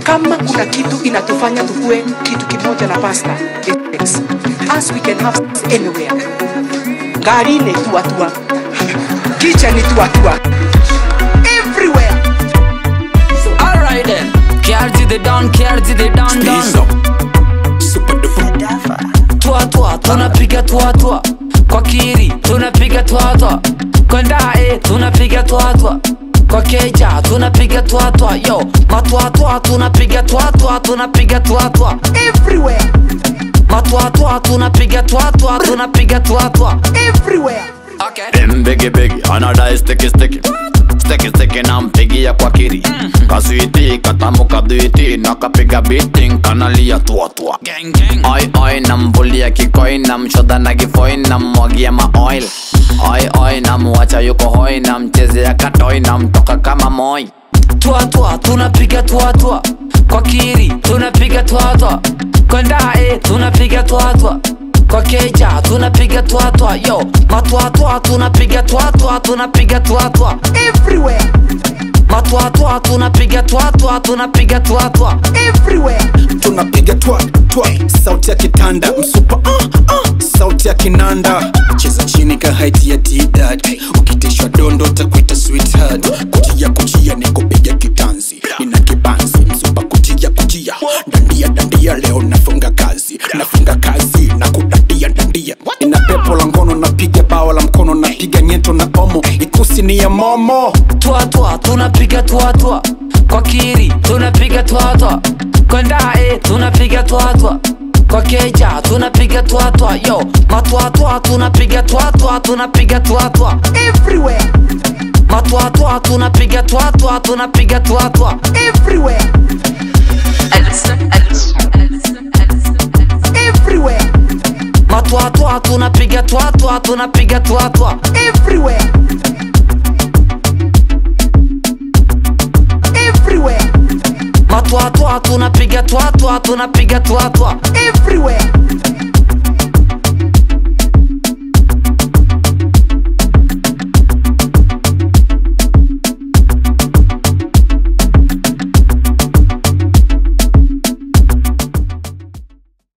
kama kuna kitu inatufanya tukue kitu kimoja na pasta it's as we can have sex anywhere ngarini tuatua kitchen tuatua everywhere Alright then. Kiarji the down, Kiarji the down down. Super duper. Tua tua, tunapiga tua tua. Kwa kiri, tunapiga tua tua. Kwa ndae, tunapiga tua tua. Kwa keja, tunapiga tua tua. Yo, matua tua, tunapiga tua tua, tunapiga tua tua. everywhere Matua tua, tunapiga tua tua, tunapiga tua tua. everywhere Okay. Them biggie biggie, anadai sticky sticky Sticky sticky na mpigia kwa kiri Kaswiti, katamu kadwiti Nakapiga beating, kanalia tua tua Gang gang. Oi oi, namvulia kikoi Namshoda na kifoi, nammwagia maoil Oi oi, namuacha yuko hoi Namchezea katoi, namtoka kama moi Tua tua, tunapiga tua tua. Kwa kiri, tunapiga tua tua. Kwa ndae, tunapiga tua tua. Kwa keja, tunapiga tua tua. Yo, matua tua, tunapiga tua tua, tunapiga tua tua. everywhere Matua tua, tunapiga tua tua, tunapiga tua tua. everywhere tunapiga twa twa sauti ya kitanda msupa uh, uh, sauti ya kinanda cheza chini ka haiti ya tidad ukitishwa dondo takuita sweetheart kujia kujia nikupiga kitanzi nina kibanzi msupa kujia kujia dandia dandia leo nafunga kazi nafunga kazi na kudandia dandia ina pepo la ngono napiga bawa la mkono napiga nyeto na omo ikusi ni ya momo Tua tua, tunapiga tua tua. Kwa kiri, tunapiga tua tua. Kwa ndae, tunapiga tua tua. Kwa keja, tunapiga tua tua. Yo, matua tua, tunapiga tua tua, tunapiga tua tua. everywhere Matua tua, tunapiga tua tua, tunapiga tua tua. everywhere everywhere Matua tua, tunapiga tua tua, tunapiga tua tua. everywhere everywhere Matua tua, tunapiga tua tua, tunapiga tua tua. everywhere